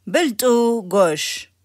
ብልጡ ጎሽ።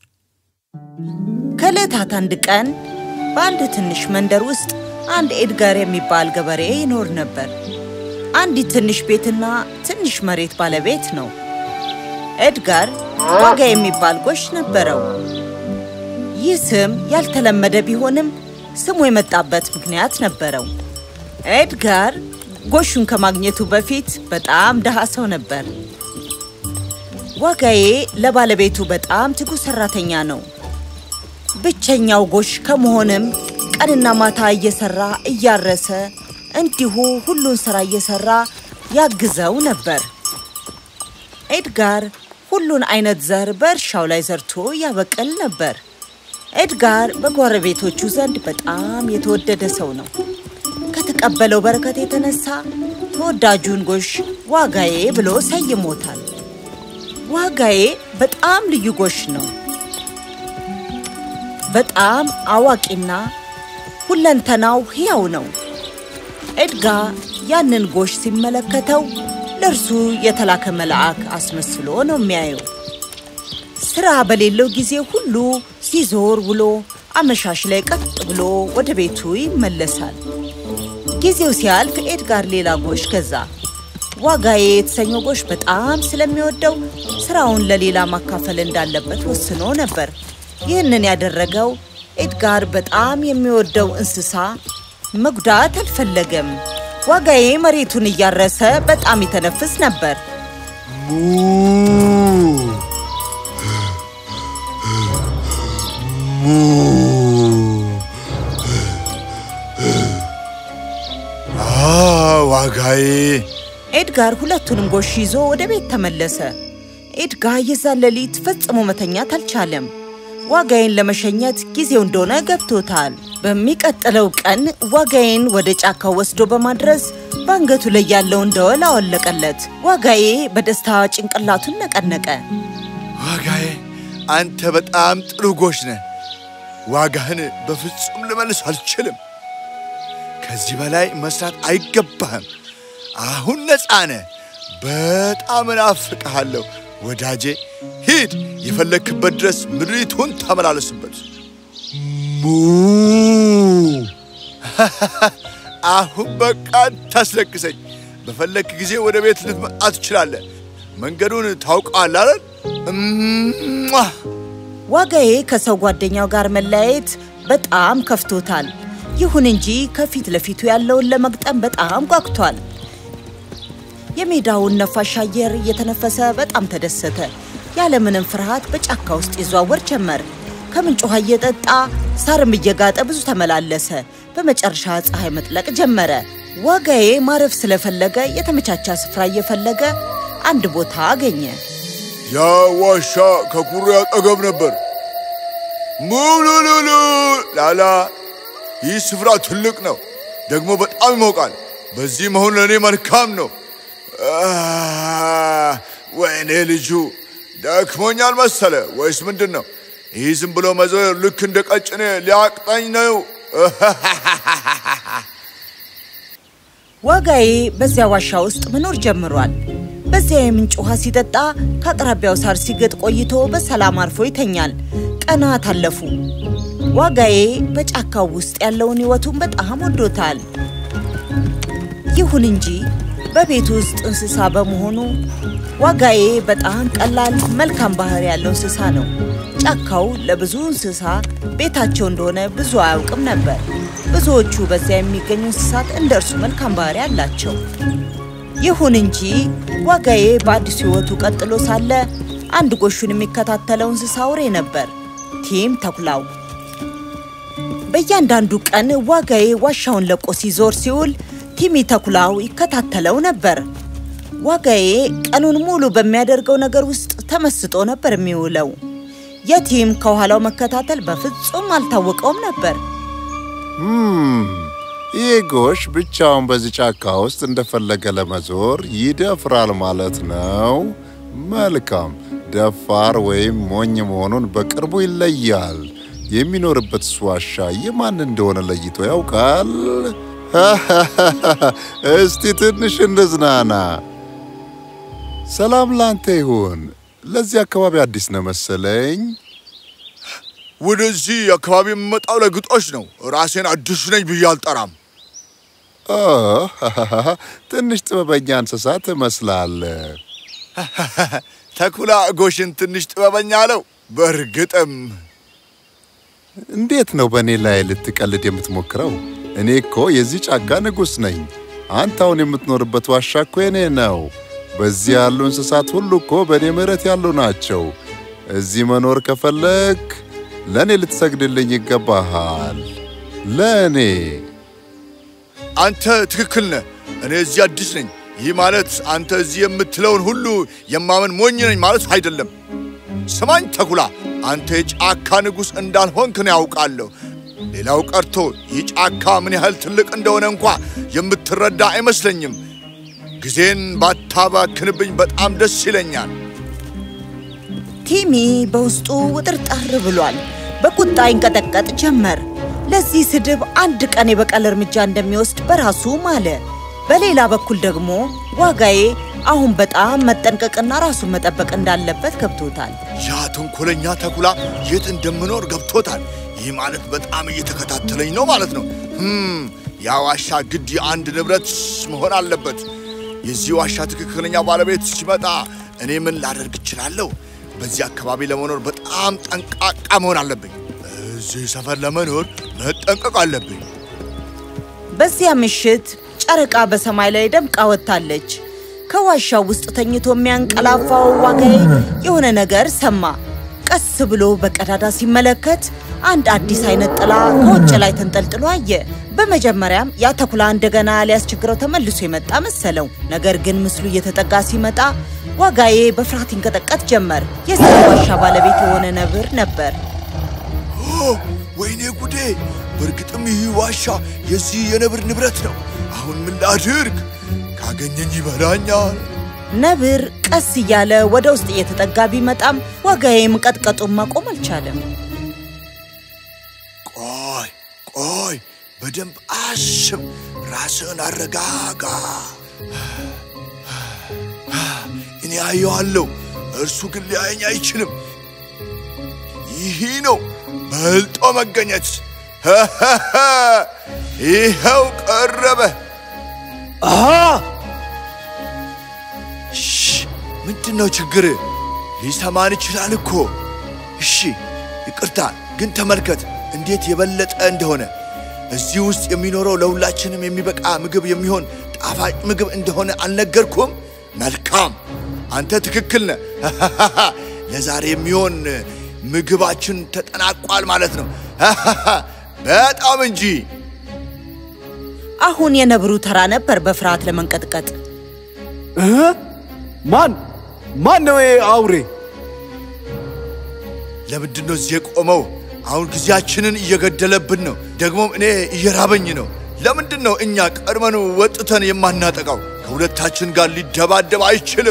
ከዕለታት አንድ ቀን በአንድ ትንሽ መንደር ውስጥ አንድ ኤድጋር የሚባል ገበሬ ይኖር ነበር። አንዲት ትንሽ ቤትና ትንሽ መሬት ባለቤት ነው። ኤድጋር ዋጋ የሚባል ጎሽ ነበረው። ይህ ስም ያልተለመደ ቢሆንም ስሙ የመጣበት ምክንያት ነበረው። ኤድጋር ጎሹን ከማግኘቱ በፊት በጣም ድሃ ሰው ነበር። ዋጋዬ ለባለቤቱ በጣም ትጉ ሰራተኛ ነው። ብቸኛው ጎሽ ከመሆንም ቀንና ማታ እየሰራ እያረሰ እንዲሁ ሁሉን ስራ እየሰራ ያግዘው ነበር። ኤድጋር ሁሉን አይነት ዘር በእርሻው ላይ ዘርቶ ያበቅል ነበር። ኤድጋር በጎረቤቶቹ ዘንድ በጣም የተወደደ ሰው ነው። ከተቀበለው በረከት የተነሳ ተወዳጁን ጎሽ ዋጋዬ ብሎ ሰይሞታል። ዋጋዬ በጣም ልዩ ጎሽ ነው። በጣም አዋቂና ሁለንተናው ሕያው ነው። ኤድጋ ያንን ጎሽ ሲመለከተው ለእርሱ የተላከ መልአክ አስመስሎ ነው የሚያየው። ስራ በሌለው ጊዜ ሁሉ ሲዞር ውሎ አመሻሽ ላይ ቀጥ ብሎ ወደ ቤቱ ይመለሳል። ጊዜው ሲያልፍ ኤድጋር ሌላ ጎሽ ገዛ። ዋጋዬ የተሰኘው ጎሽ በጣም ስለሚወደው ስራውን ለሌላ ማካፈል እንዳለበት ወስኖ ነበር። ይህንን ያደረገው ኤድጋር በጣም የሚወደው እንስሳ መጉዳት አልፈለገም። ዋጋዬ መሬቱን እያረሰ በጣም ይተነፍስ ነበር። ዋጋዬ ኤድጋር ሁለቱንም ጎሽ ይዞ ወደ ቤት ተመለሰ። ኤድጋ የዛን ሌሊት ፈጽሞ መተኛት አልቻለም። ዋጋዬን ለመሸኘት ጊዜው እንደሆነ ገብቶታል። በሚቀጥለው ቀን ዋጋዬን ወደ ጫካው ወስዶ በማድረስ በአንገቱ ላይ ያለውን ደወል አወለቀለት። ዋጋዬ በደስታ ጭንቅላቱን ነቀነቀ። ዋጋዬ አንተ በጣም ጥሩ ጎሽ ነህ። ዋጋህን በፍጹም ልመልስ አልችልም። ከዚህ በላይ መስራት አይገባህም። አሁን ነፃ ነህ። በጣም እናፍቅሃለሁ ወዳጄ። ሂድ፣ የፈለግክበት ድረስ ምድሪቱን ተመላለስበት። ሙ አሁን በቃ ታስለቅሰኝ። በፈለግክ ጊዜ ወደ ቤት ልትመጣ ትችላለህ። መንገዱን ታውቀዋለህ አይደል? እሟ! ዋጋዬ ከሰው ጓደኛው ጋር መለያየት በጣም ከፍቶታል። ይሁን እንጂ ከፊት ለፊቱ ያለውን ለመግጠም በጣም ጓጉቷል። የሜዳውን ነፋሻ አየር እየተነፈሰ በጣም ተደሰተ። ያለምንም ፍርሃት በጫካ ውስጥ ይዘዋወር ጀመር። ከምንጭ ውሃ እየጠጣ ሳርም እየጋጠ ብዙ ተመላለሰ። በመጨረሻ ፀሐይ መጥለቅ ጀመረ። ዋጋዬ ማረፍ ስለፈለገ የተመቻቻ ስፍራ እየፈለገ አንድ ቦታ አገኘ። ያ ዋሻ ከኩሬ አጠገብ ነበር። ሙሉሉሉ ላላ፣ ይህ ስፍራ ትልቅ ነው፣ ደግሞ በጣም ይሞቃል። በዚህ መሆን ለእኔ መልካም ነው። አህ፣ ወይኔ ልጁ ደክሞኛል መሰለ ወይስ ምንድን ነው? ይህ ዝም ብሎ መዞር ልክ እንደ ቀጭኔ ሊያቅጠኝ ነው። ዋጋዬ በዚያ ዋሻ ውስጥ መኖር ጀምሯል። በዚያ የምንጭ ውሃ ሲጠጣ ከአቅራቢያው ሳር ሲግጥ ቆይቶ በሰላም አርፎ ይተኛል። ቀናት አለፉ። ዋጋዬ በጫካው ውስጥ ያለውን ሕይወቱን በጣም ወዶታል። ይሁን እንጂ በቤት ውስጥ እንስሳ በመሆኑ ዋጋዬ በጣም ቀላል መልካም ባህሪ ያለው እንስሳ ነው። ጫካው ለብዙ እንስሳ ቤታቸው እንደሆነ ብዙ አያውቅም ነበር። ብዙዎቹ በዚያ የሚገኙ እንስሳት እንደ እርሱ መልካም ባህሪ አላቸው። ይሁን እንጂ ዋጋዬ በአዲሱ ሕይወቱ ቀጥሎ ሳለ አንድ ጎሹን የሚከታተለው እንስሳ አውሬ ነበር፣ ቲም ተኩላው። በእያንዳንዱ ቀን ዋጋዬ ዋሻውን ለቆ ሲዞር ሲውል ቲሚ ተኩላው ይከታተለው ነበር። ዋጋዬ ቀኑን ሙሉ በሚያደርገው ነገር ውስጥ ተመስጦ ነበር የሚውለው። የቲም ከኋላው መከታተል በፍጹም አልታወቀውም ነበር። ይህ ጎሽ ብቻውን በዚህ ጫካ ውስጥ እንደፈለገ ለመዞር ይደፍራል ማለት ነው። መልካም ደፋር ወይም ሞኝ መሆኑን በቅርቡ ይለያል። የሚኖርበት ዋሻ የማን እንደሆነ ለይቶ ያውቃል። እስቲ ትንሽ እንዝናና። ሰላም ላንተ ይሁን። ለዚህ አካባቢ አዲስ ነው መሰለኝ። ወደዚህ አካባቢ የምመጣው ለግጦሽ ነው። ራሴን አዲሱ ነኝ ብዬ አልጠራም። ኦ፣ ትንሽ ጥበበኛ እንስሳ ትመስላለህ። ተኩላ ጎሽን ትንሽ ጥበበኛ አለው። በእርግጥም እንዴት ነው በእኔ ላይ ልትቀልድ የምትሞክረው? እኔ እኮ የዚህ ጫካ ንጉሥ ነኝ። አንተ አሁን የምትኖርበት ዋሻ እኮ የኔ ነው። በዚህ ያሉ እንስሳት ሁሉ እኮ በእኔ ምሕረት ያሉ ናቸው። እዚህ መኖር ከፈለግ ለእኔ ልትሰግድልኝ ይገባሃል። ለእኔ አንተ ትክክል ነህ። እኔ እዚህ አዲስ ነኝ። ይህ ማለት አንተ እዚህ የምትለውን ሁሉ የማመን ሞኝ ነኝ ማለት አይደለም። ስማኝ ተኩላ፣ አንተ የጫካ ንጉሥ እንዳልሆንክ ነው ያውቃለሁ። ሌላው ቀርቶ ይህ ጫካ ምን ያህል ትልቅ እንደሆነ እንኳ የምትረዳ አይመስለኝም። ጊዜን ባታባክንብኝ በጣም ደስ ይለኛል። ቲሚ በውስጡ ውጥርጥር ብሏል። በቁጣ ይንቀጠቀጥ ጀመር። ለዚህ ስድብ አንድ ቀን የበቀል እርምጃ እንደሚወስድ በራሱ ማለ። በሌላ በኩል ደግሞ ዋጋዬ አሁን በጣም መጠንቀቅና ራሱን መጠበቅ እንዳለበት ገብቶታል። ያ ተንኮለኛ ተኩላ የት እንደምኖር ገብቶታል። ይህ ማለት በጣም እየተከታተለኝ ነው ማለት ነው። ህም ያ ዋሻ ግድ የአንድ ንብረት መሆን አለበት። የዚህ ዋሻ ትክክለኛ ባለቤት ሲመጣ እኔ ምን ላደርግ እችላለሁ? በዚህ አካባቢ ለመኖር በጣም ጠንቃቃ መሆን አለብኝ። እዚህ ሰፈር ለመኖር መጠንቀቅ አለብኝ። በዚያ ምሽት ጨረቃ በሰማይ ላይ ደምቃ ወጥታለች። ከዋሻው ውስጥ ተኝቶ የሚያንቀላፋው ዋጋዬ የሆነ ነገር ሰማ። ቀስ ብሎ በቀዳዳ ሲመለከት አንድ አዲስ አይነት ጥላ ከውጭ ላይ ተንጠልጥሎ አየ። በመጀመሪያም ያ ተኩላ እንደገና ሊያስቸግረው ተመልሶ የመጣ መሰለው። ነገር ግን ምስሉ እየተጠጋ ሲመጣ ዋጋዬ በፍርሃት ይንቀጠቀጥ ጀመር። የዚህ ዋሻ ባለቤት የሆነ ነብር ነበር። ኦ ወይኔ ጉዴ! በእርግጥም ይህ ዋሻ የዚህ የነብር ንብረት ነው። አሁን ምን ላድርግ? ካገኘኝ ይበላኛል። ነብር ቀስ እያለ ወደ ውስጥ እየተጠጋ ቢመጣም ዋጋዬ መንቀጥቀጡን ማቆም አልቻለም። ቆይ ቆይ፣ በደንብ አስብ፣ ራስህን አረጋጋ። እኔ አየዋለሁ፣ እርሱ ግን ሊያየኝ አይችልም። ይህ ነው በልጦ መገኘት። ይኸው ቀረበ። እሺ፣ ምንድን ነው ችግር? ሊሰማን ይችላል እኮ። እሺ፣ ይቅርታ፣ ግን ተመልከት እንዴት የበለጠ እንደሆነ። እዚህ ውስጥ የሚኖረው ለሁላችንም የሚበቃ ምግብ የሚሆን ጣፋጭ ምግብ እንደሆነ አልነገርኩም? መልካም፣ አንተ ትክክል ነህ። ለዛሬ የሚሆን ምግባችን ተጠናቋል ማለት ነው። በጣም እንጂ። አሁን የነብሩ ተራ ነበር በፍርሃት ለመንቀጥቀጥ። እ? ማን ማን ነው ይሄ አውሬ? ለምንድን ነው እዚህ የቆመው? አሁን ጊዜያችንን እየገደለብን ነው። ደግሞም እኔ እየራበኝ ነው። ለምንድን ነው እኛ ቀድመን ወጥተን የማናጠቃው? ከሁለታችን ጋር ሊደባደብ አይችልም።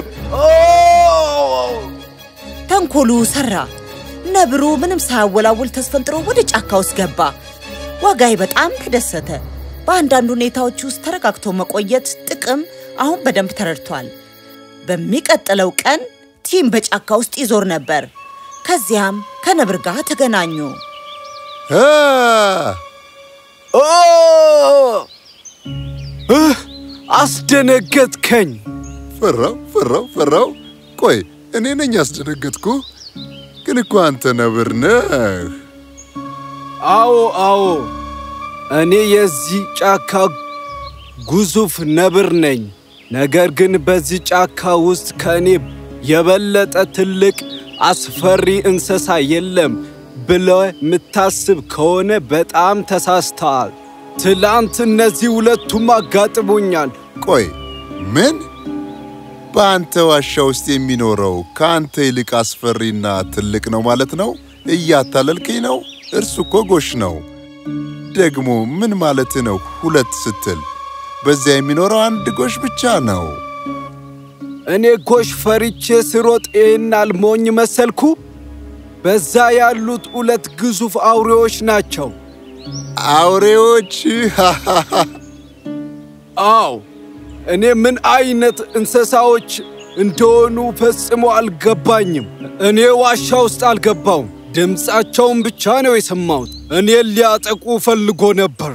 ተንኮሉ ሰራ። ነብሩ ምንም ሳያወላውል ተስፈንጥሮ ወደ ጫካ ውስጥ ገባ። ዋጋይ በጣም ተደሰተ። በአንዳንድ ሁኔታዎች ውስጥ ተረጋግቶ መቆየት ጥቅም አሁን በደንብ ተረድቷል። በሚቀጥለው ቀን ቲም በጫካ ውስጥ ይዞር ነበር። ከዚያም ከነብር ጋር ተገናኙ። አ! ኦ! እህ! አስደነገጥከኝ። ፈራው ፈራው ፈራው። ቆይ እኔ ነኝ ያስደነገጥኩ? ግን እኮ አንተ ነብር ነህ። አዎ አዎ፣ እኔ የዚህ ጫካ ግዙፍ ነብር ነኝ። ነገር ግን በዚህ ጫካ ውስጥ ከእኔ የበለጠ ትልቅ አስፈሪ እንስሳ የለም ብለህ የምታስብ ከሆነ በጣም ተሳስተሃል። ትላንት እነዚህ ሁለቱም አጋጥሞኛል። ቆይ ምን? በአንተ ዋሻ ውስጥ የሚኖረው ከአንተ ይልቅ አስፈሪና ትልቅ ነው ማለት ነው? እያታለልከኝ ነው። እርሱ እኮ ጎሽ ነው። ደግሞ ምን ማለት ነው ሁለት ስትል? በዚያ የሚኖረው አንድ ጎሽ ብቻ ነው። እኔ ጎሽ ፈሪቼ ስሮጥ ይህን አልሞኝ መሰልኩ? በዛ ያሉት ሁለት ግዙፍ አውሬዎች ናቸው። አውሬዎች አዎ እኔ ምን አይነት እንስሳዎች እንደሆኑ ፈጽሞ አልገባኝም። እኔ ዋሻ ውስጥ አልገባውም። ድምፃቸውን ብቻ ነው የሰማሁት። እኔን ሊያጠቁ ፈልጎ ነበር።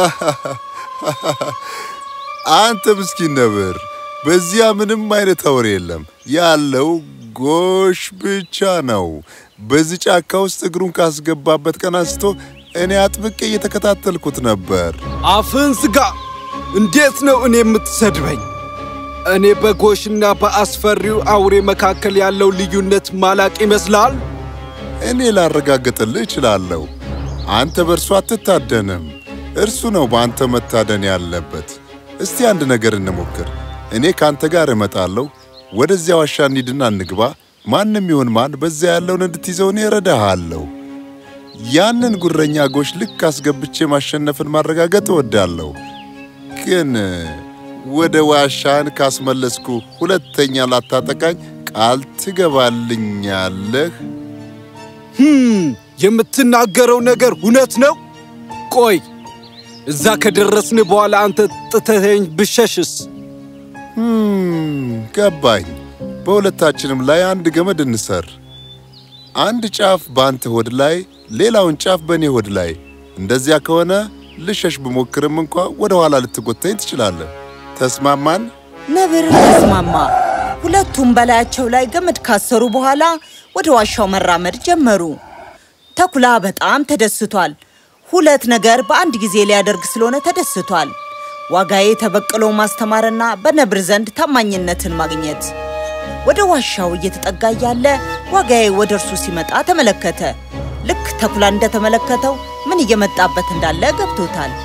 አንተ ምስኪን ነብር፣ በዚያ ምንም አይነት አውሬ የለም። ያለው ጎሽ ብቻ ነው። በዚህ ጫካ ውስጥ እግሩን ካስገባበት ቀን አንስቶ እኔ አጥብቄ እየተከታተልኩት ነበር። አፍን ዝጋ! እንዴት ነው እኔ የምትሰድበኝ? እኔ በጎሽና በአስፈሪው አውሬ መካከል ያለው ልዩነት ማላቅ ይመስላል? እኔ ላረጋግጥልህ እችላለሁ። አንተ በእርሱ አትታደንም፣ እርሱ ነው በአንተ መታደን ያለበት። እስቲ አንድ ነገር እንሞክር። እኔ ከአንተ ጋር እመጣለሁ። ወደዚያ ዋሻ እንሂድና እንግባ። ማንም ይሁን ማን በዚያ ያለውን እንድትይዘው እኔ እረዳሃለሁ። ያንን ጉረኛ ጎሽ ልክ አስገብቼ ማሸነፍን ማረጋገጥ እወዳለሁ። ግን ወደ ዋሻን ካስመለስኩ ሁለተኛ ላታጠቃኝ ቃል ትገባልኛለህ? ህም፣ የምትናገረው ነገር እውነት ነው? ቆይ እዛ ከደረስን በኋላ አንተ ጥተኸኝ ብሸሽስ? Hmm, ገባኝ። በሁለታችንም ላይ አንድ ገመድ እንሰር። አንድ ጫፍ በአንተ ሆድ ላይ፣ ሌላውን ጫፍ በእኔ ሆድ ላይ። እንደዚያ ከሆነ ልሸሽ ብሞክርም እንኳ ወደ ኋላ ልትጎተኝ ትችላለህ። ተስማማን? ነብር ተስማማ። ሁለቱም በላያቸው ላይ ገመድ ካሰሩ በኋላ ወደ ዋሻው መራመድ ጀመሩ። ተኩላ በጣም ተደስቷል። ሁለት ነገር በአንድ ጊዜ ሊያደርግ ስለሆነ ተደስቷል። ዋጋዬ ተበቅሎ ማስተማርና በነብር ዘንድ ታማኝነትን ማግኘት። ወደ ዋሻው እየተጠጋ ያለ ዋጋዬ ወደ እርሱ ሲመጣ ተመለከተ። ልክ ተኩላ እንደተመለከተው ምን እየመጣበት እንዳለ ገብቶታል።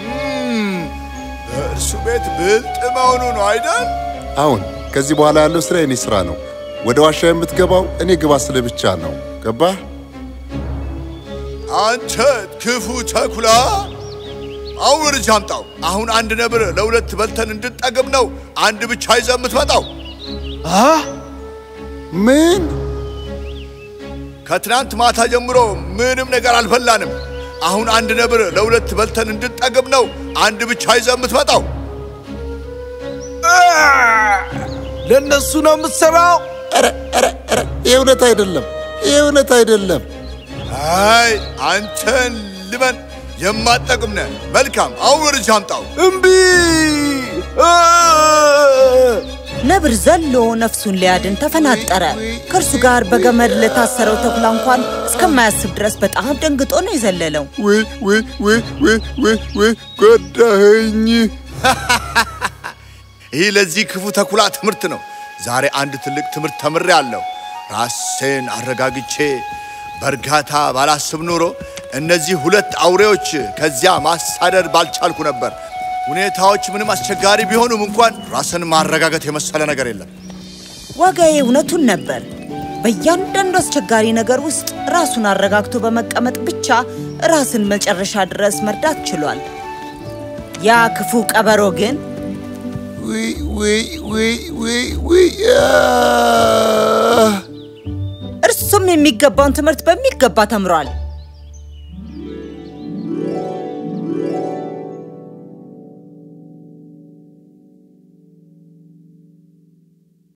በእርሱ ቤት ብልጥ መሆኑ ነው አይደል? አሁን ከዚህ በኋላ ያለው ስራ የኔ ስራ ነው። ወደ ዋሻ የምትገባው እኔ ግባ ስለ ብቻ ነው። ገባህ? አንተ ክፉ ተኩላ፣ አሁን ወደዚህ አምጣው። አሁን አንድ ነብር ለሁለት በልተን እንድንጠግብ ነው አንድ ብቻ ይዘህ የምትመጣው። አ ምን? ከትናንት ማታ ጀምሮ ምንም ነገር አልበላንም። አሁን አንድ ነብር ለሁለት በልተን እንድንጠግብ ነው አንድ ብቻ ይዘህ የምትመጣው። ለእነሱ ነው የምትሠራው? ኧረ ኧረ ኧረ ይህ እውነት አይደለም። ይህ እውነት አይደለም። አይ አንተን ልመን የማጠቅም ነህ። መልካም፣ አሁን ወደዚህ አምጣው። እምቢ! አ! ነብር ዘሎ ነፍሱን ሊያድን ተፈናጠረ። ከእርሱ ጋር በገመድ ለታሰረው ተኩላ እንኳን እስከማያስብ ድረስ በጣም ደንግጦ ነው የዘለለው። ውይ ውይ ውይ ውይ ውይ ውይ ጎዳኸኝ። ይህ ለዚህ ክፉ ተኩላ ትምህርት ነው። ዛሬ አንድ ትልቅ ትምህርት ተምሬአለሁ። ራሴን አረጋግቼ በእርጋታ ባላስብ ኖሮ እነዚህ ሁለት አውሬዎች ከዚያ ማሳደድ ባልቻልኩ ነበር። ሁኔታዎች ምንም አስቸጋሪ ቢሆኑም እንኳን ራስን ማረጋገጥ የመሰለ ነገር የለም። ዋጋዬ እውነቱን ነበር። በእያንዳንዱ አስቸጋሪ ነገር ውስጥ ራሱን አረጋግቶ በመቀመጥ ብቻ ራስን መጨረሻ ድረስ መርዳት ችሏል። ያ ክፉ ቀበሮ ግን ውይ ውይ ውይ ውይ ውይ አህ! እርሱም የሚገባውን ትምህርት በሚገባ ተምሯል።